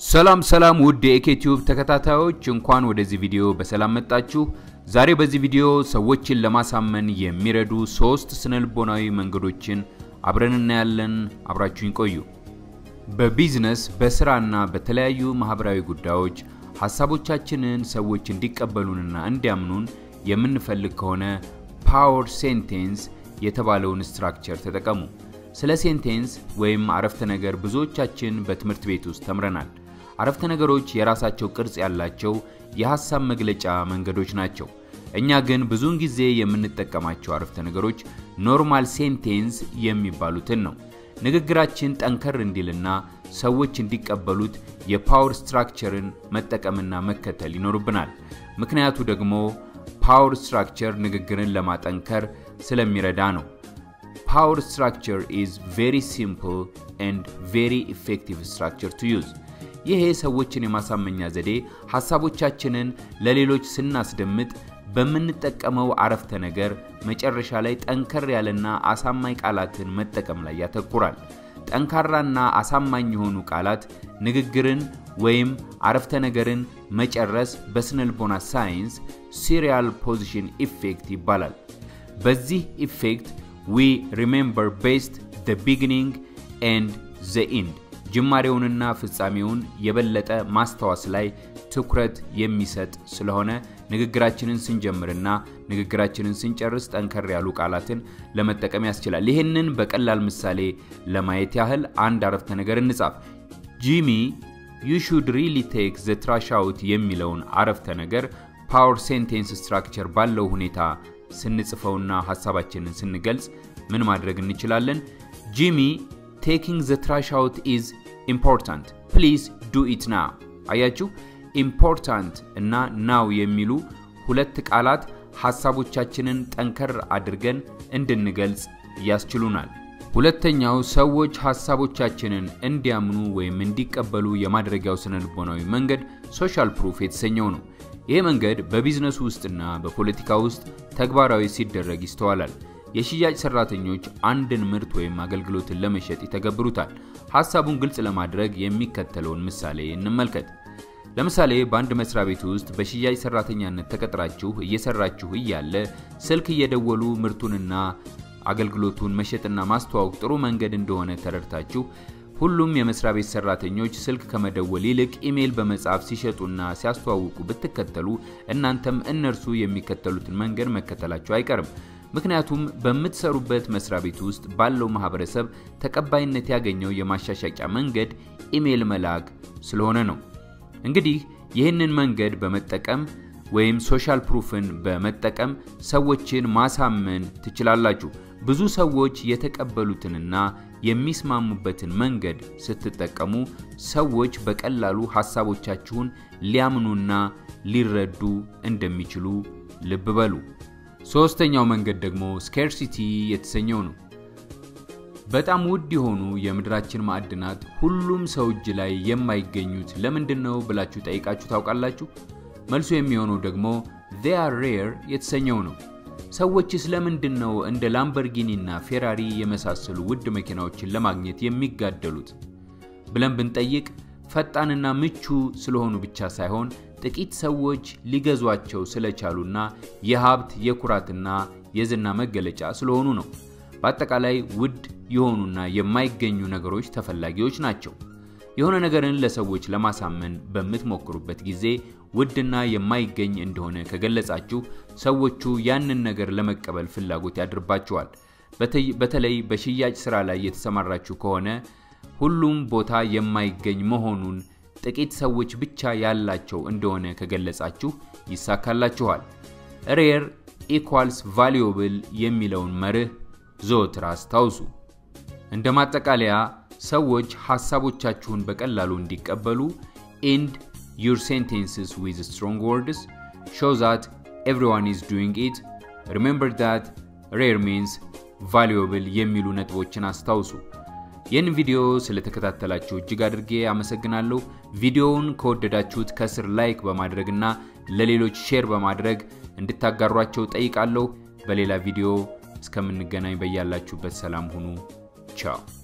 ሰላም ሰላም ውድ የኤኬቲዩብ ተከታታዮች እንኳን ወደዚህ ቪዲዮ በሰላም መጣችሁ። ዛሬ በዚህ ቪዲዮ ሰዎችን ለማሳመን የሚረዱ ሶስት ስነልቦናዊ መንገዶችን አብረን እናያለን። አብራችሁኝ ቆዩ። በቢዝነስ በስራና በተለያዩ ማህበራዊ ጉዳዮች ሀሳቦቻችንን ሰዎች እንዲቀበሉንና እንዲያምኑን የምንፈልግ ከሆነ ፓወር ሴንቴንስ የተባለውን ስትራክቸር ተጠቀሙ። ስለ ሴንቴንስ ወይም አረፍተ ነገር ብዙዎቻችን በትምህርት ቤት ውስጥ ተምረናል። አረፍተ ነገሮች የራሳቸው ቅርጽ ያላቸው የሐሳብ መግለጫ መንገዶች ናቸው። እኛ ግን ብዙውን ጊዜ የምንጠቀማቸው አረፍተ ነገሮች ኖርማል ሴንቴንስ የሚባሉትን ነው። ንግግራችን ጠንከር እንዲልና ሰዎች እንዲቀበሉት የፓወር ስትራክቸርን መጠቀምና መከተል ይኖርብናል። ምክንያቱ ደግሞ ፓወር ስትራክቸር ንግግርን ለማጠንከር ስለሚረዳ ነው። ፓወር ስትራክቸር ኢዝ ቬሪ ሲምፕል ኤንድ ቬሪ ኢፌክቲቭ ስትራክቸር ቱ ዩዝ። ይሄ ሰዎችን የማሳመኛ ዘዴ ሐሳቦቻችንን ለሌሎች ስናስደምጥ በምንጠቀመው አረፍተ ነገር መጨረሻ ላይ ጠንከር ያለና አሳማኝ ቃላትን መጠቀም ላይ ያተኩራል። ጠንካራና አሳማኝ የሆኑ ቃላት ንግግርን ወይም አረፍተ ነገርን መጨረስ በስነልቦና ሳይንስ ሲሪያል ፖዚሽን ኢፌክት ይባላል። በዚህ ኢፌክት ዊ ሪሜምበር ቤስት ዘ ቢጊኒንግ ኤንድ ዘ ኢንድ ጅማሬውንና ፍጻሜውን የበለጠ ማስታወስ ላይ ትኩረት የሚሰጥ ስለሆነ ንግግራችንን ስንጀምርና ንግግራችንን ስንጨርስ ጠንከር ያሉ ቃላትን ለመጠቀም ያስችላል። ይህንን በቀላል ምሳሌ ለማየት ያህል አንድ አረፍተ ነገር እንጻፍ። ጂሚ ዩ ሹድ ሪሊ ቴክ ዘ ትራሽ አውት የሚለውን አረፍተ ነገር ፓወር ሴንቴንስ ስትራክቸር ባለው ሁኔታ ስንጽፈውና ሀሳባችንን ስንገልጽ ምን ማድረግ እንችላለን? ጂሚ ቴኪንግ ዘ ትራሽ አውት ኢዝ ኢምፖርታንት ፕሊዝ ዱ ኢት ናው። አያችሁ፣ ኢምፖርታንት እና ናው የሚሉ ሁለት ቃላት ሀሳቦቻችንን ጠንከር አድርገን እንድንገልጽ ያስችሉናል። ሁለተኛው ሰዎች ሀሳቦቻችንን እንዲያምኑ ወይም እንዲቀበሉ የማድረጊያው ስነልቦናዊ መንገድ ሶሻል ፕሩፍ የተሰኘው ነው። ይህ መንገድ በቢዝነሱ ውስጥና በፖለቲካ ውስጥ ተግባራዊ ሲደረግ ይስተዋላል። የሽያጭ ሰራተኞች አንድን ምርት ወይም አገልግሎትን ለመሸጥ ይተገብሩታል። ሀሳቡን ግልጽ ለማድረግ የሚከተለውን ምሳሌ እንመልከት። ለምሳሌ በአንድ መስሪያ ቤት ውስጥ በሽያጭ ሰራተኛነት ተቀጥራችሁ እየሰራችሁ እያለ ስልክ እየደወሉ ምርቱንና አገልግሎቱን መሸጥና ማስተዋወቅ ጥሩ መንገድ እንደሆነ ተረድታችሁ ሁሉም የመስሪያ ቤት ሰራተኞች ስልክ ከመደወል ይልቅ ኢሜይል በመጻፍ ሲሸጡና ሲያስተዋውቁ ብትከተሉ እናንተም እነርሱ የሚከተሉትን መንገድ መከተላችሁ አይቀርም። ምክንያቱም በምትሰሩበት መስሪያ ቤት ውስጥ ባለው ማህበረሰብ ተቀባይነት ያገኘው የማሻሻቂያ መንገድ ኢሜይል መላክ ስለሆነ ነው። እንግዲህ ይህንን መንገድ በመጠቀም ወይም ሶሻል ፕሩፍን በመጠቀም ሰዎችን ማሳመን ትችላላችሁ። ብዙ ሰዎች የተቀበሉትንና የሚስማሙበትን መንገድ ስትጠቀሙ ሰዎች በቀላሉ ሀሳቦቻችሁን ሊያምኑና ሊረዱ እንደሚችሉ ልብ በሉ። ሶስተኛው መንገድ ደግሞ ስኬርሲቲ የተሰኘው ነው። በጣም ውድ የሆኑ የምድራችን ማዕድናት ሁሉም ሰው እጅ ላይ የማይገኙት ለምንድን ነው ብላችሁ ጠይቃችሁ ታውቃላችሁ? መልሱ የሚሆነው ደግሞ they are rare የተሰኘው ነው። ሰዎችስ ለምንድን ነው እንደ ላምበርጊኒ እና ፌራሪ የመሳሰሉ ውድ መኪናዎችን ለማግኘት የሚጋደሉት ብለን ብንጠይቅ ፈጣንና ምቹ ስለሆኑ ብቻ ሳይሆን ጥቂት ሰዎች ሊገዟቸው ስለቻሉና የሀብት የኩራትና የዝና መገለጫ ስለሆኑ ነው። በአጠቃላይ ውድ የሆኑና የማይገኙ ነገሮች ተፈላጊዎች ናቸው። የሆነ ነገርን ለሰዎች ለማሳመን በምትሞክሩበት ጊዜ ውድና የማይገኝ እንደሆነ ከገለጻችሁ ሰዎቹ ያንን ነገር ለመቀበል ፍላጎት ያድርባቸዋል። በተለይ በሽያጭ ስራ ላይ የተሰማራችሁ ከሆነ ሁሉም ቦታ የማይገኝ መሆኑን ጥቂት ሰዎች ብቻ ያላቸው እንደሆነ ከገለጻችሁ ይሳካላችኋል። ሬር ኢኳልስ ቫሊዩብል የሚለውን መርህ ዘወትር አስታውሱ። እንደ ማጠቃለያ ሰዎች ሀሳቦቻችሁን በቀላሉ እንዲቀበሉ ኢንድ ዩር ሴንቴንስስ ዊዝ ስትሮንግ ወርድስ ሾው ዛት ኤቭሪዋን ኢዝ ዱዊንግ ኢት ሪሜምበር ዛት ሬር ሚንስ ቫሉዌብል የሚሉ ነጥቦችን አስታውሱ። ይህን ቪዲዮ ስለተከታተላችሁ እጅግ አድርጌ አመሰግናለሁ። ቪዲዮውን ከወደዳችሁት ከስር ላይክ በማድረግና ለሌሎች ሼር በማድረግ እንድታጋሯቸው ጠይቃለሁ። በሌላ ቪዲዮ እስከምንገናኝ በያላችሁበት ሰላም ሁኑ። ቻው